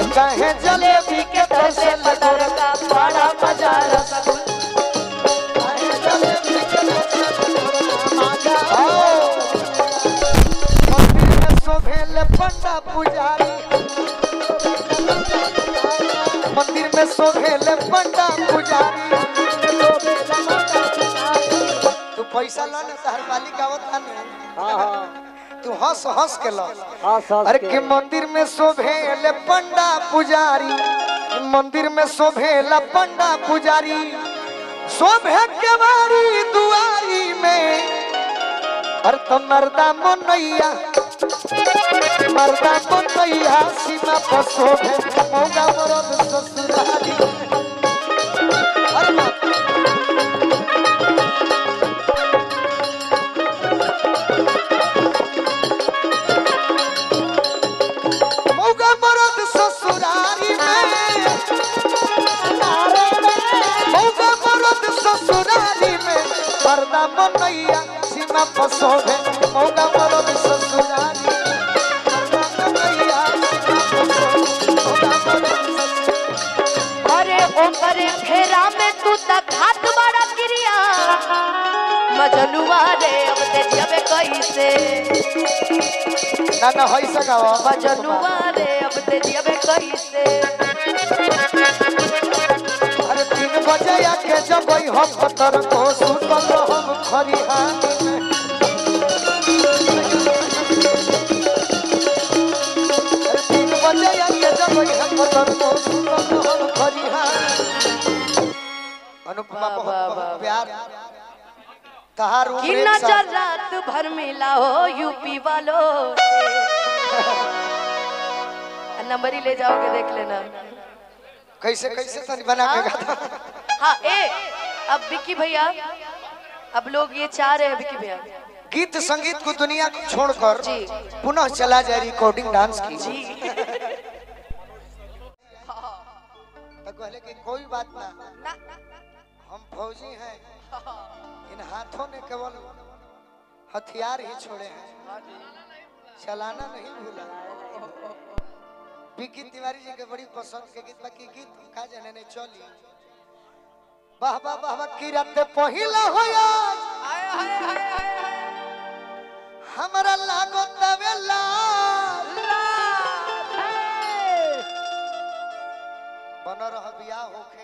कहे जलेबी के तसे तसे पतर लगोरा का बड़ा मजा रसगुल्ला कहे जलेबी के तसे लगोरा मांगा आओ मंदिर में शोभेल पंडा पुजारी मंदिर में शोभेल पंडा पुजारी तू पैसा ला ना तहर मालिक आवत आने हाँ हाँ तू हंस हंस के ला हाँ सर अरे के मंदिर में शोभेल पंडा पुजारी मंदिर में शोभेल पंडा पुजारी शोभे के बारी दुआरी में अरे तो मर्दा मनैया मर्दा मनैया सीमा पर शोभे मौगा मरद ससुरारी अरे बाप मौगा मरद ससुरारी में मौगा मरद ससुरारी में पर्दा मनैया सीमा पसोभे मौगा मरद ससुरारी पर्दा मनैया सीमा पसोभे, मौगा मरद ससुरारी। अरे ओकरे फेरा में तू तक हाथ बड़ा क्रिया मजनुआ रे अब ते जबे कैसे ना ना होई सकावा मजनुआ रे अब ते जबे कैसे अरे तीन बजे आके जब हम पतर को सुतल हम खरिहानी में अरे तीन बजे आके जब हम पतर को सुतल हम खरिहानी अनुपमा वाह, बहुत वाह, बहुत वाह। प्यार तहार कि उम्र एक नजर साल रात भर मिला हो यूपी वालों से नंबर ही ले जाओगे देख लेना कैसे कैसे तनी बना के गाता हाँ ए अब विक्की भैया अब लोग ये चाह रहे हैं विक्की भैया गीत संगीत को दुनिया को छोड़कर जी। पुनः चला जाए रिकॉर्डिंग डांस की जी तो कहले कि कोई बात ना ना हम फौजी हैं इन हाथों ने केवल हथियार ही छोड़े हैं चलाना नहीं भूला विकी तिवारी जी के बड़ी पसंद के गीत बाकी गीत का जाने ने चली वाह वाह वाह वाह की रात पहिला होया हमरा लागो तवेला बनो रह बियाह होखे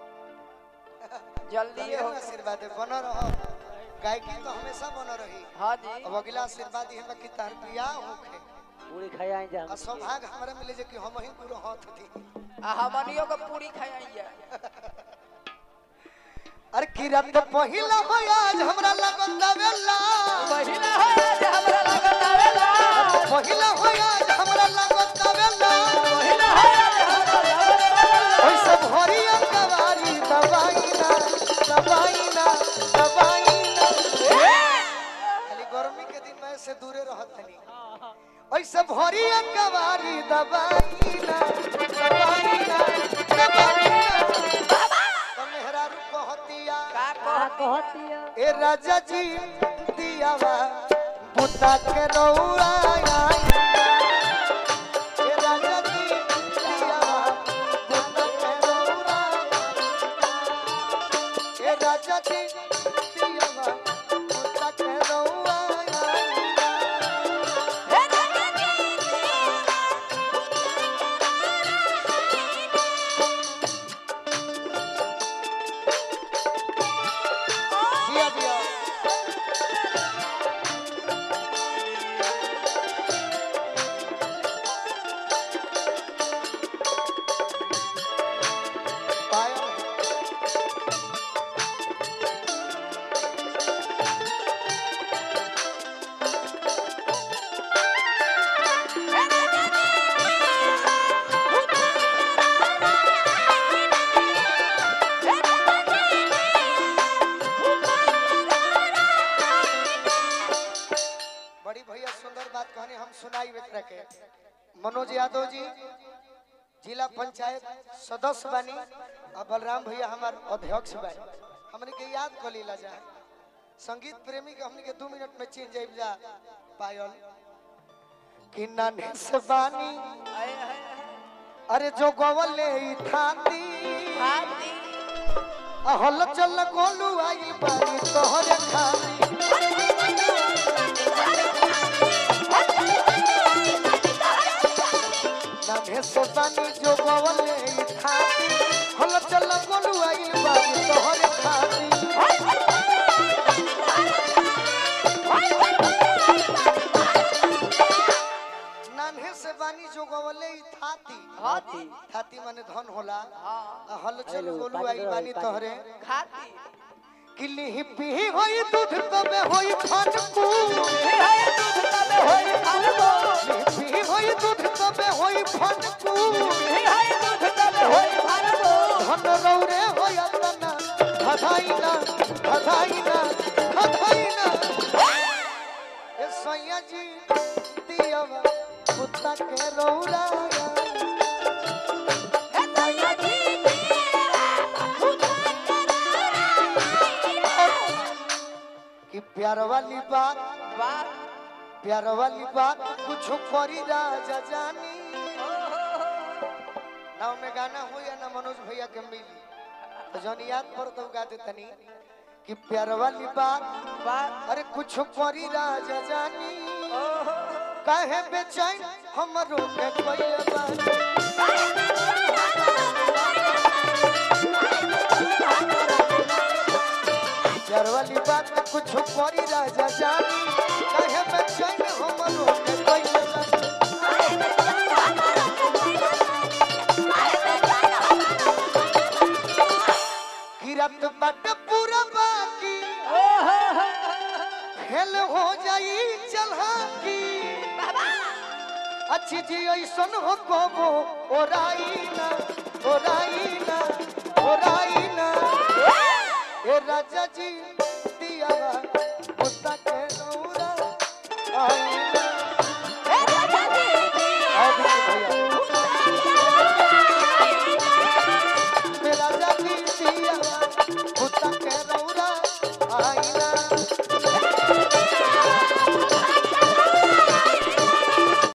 जल्दी ये आशीर्वाद है बनो रह गायकी तो हमेशा बनो रही हाँ जी अब अगला आशीर्वाद ये है कि तार बियाह होखे पूरी खाया जा आ सौभाग्य हमरा मिले जे कि हम ही पूरा हाथ दी हमनियों को पूरी खाइए अरे की रात पहिला हो आज हमरा लगन दवेला पहिला है आज हमरा लगन आवेला पहिला हो आज हमरा लगन दवेला पहिला है आज हमरा लगन आवेला ओइ सब हरी अंगवारी दवाई ना दवाई ना दवाई ना खाली गर्मी के दिन में से दूरे रहत तनी ओइ सब हरी अंगवारी दवाई ना दवाई ना दवाई ना तो मेहरारू कहतिया का कहतिया ए राजा जी दियावा बुता के रौरा आई ए राजा जी दियावा बुता के रौरा ए राजा जी दियावा बुता के रौरा आई जिया जिया पायल बड़ी भैया सुंदर बात कहनी हम सुनाई बेच के मनोज यादव जी जिला पंचायत सदस्य बनी और बलराम भैया हमार अध्यक्ष बनी हमने के याद कर लीला जा संगीत प्रेमी के हमने के दो मिनट में चेंज जाइब जा पायल कि नाने से बानी अरे जो गवले ई थाती हाथी हल चल गोलू आई बारी तोहरे खाती नामे से बानी जो गवले ई थाती हल चल गोलू आई बारी तोहरे खाती नान्हे से बानी जो गवले ई थाती हाथी थाती माने धन होला हाँ आ हल चल हेलो, गोलू पानी आई दो, बानी पानी। तोहरे खाती किली ही पी होई दूध तबे होई फनकू पी होई दूध तबे होई फनकू धन रौरे होय तना धधाइना धधाइना धधाइना ए सैया जी दियवा कुत्ता के रौरा कि प्यार वाली बात प्यार वाली बात कुछ करी राजा जानी ना में गाना हो या ना मनोज भैया के मिली तो जौन याद पर तो गा दे तनी कि प्यार वाली बात अरे कुछ करी राजा जानी काहे बेचैन हमरो के कोई बात प्यार वाली बात कुछ करी राजा जानी काहे बेचैन हमरो के कोई बात गिरत बट पूरा बाकी फेल हो जाई चलहा की अच्छी जी ऐसन हो कबो ओराई ना ओराई ना ओराई ना ए राजा जी दिया कुत्ता के रौरा आई ना आओ बिट्टू भैया ए राजा जी दिया कुत्ता के रौरा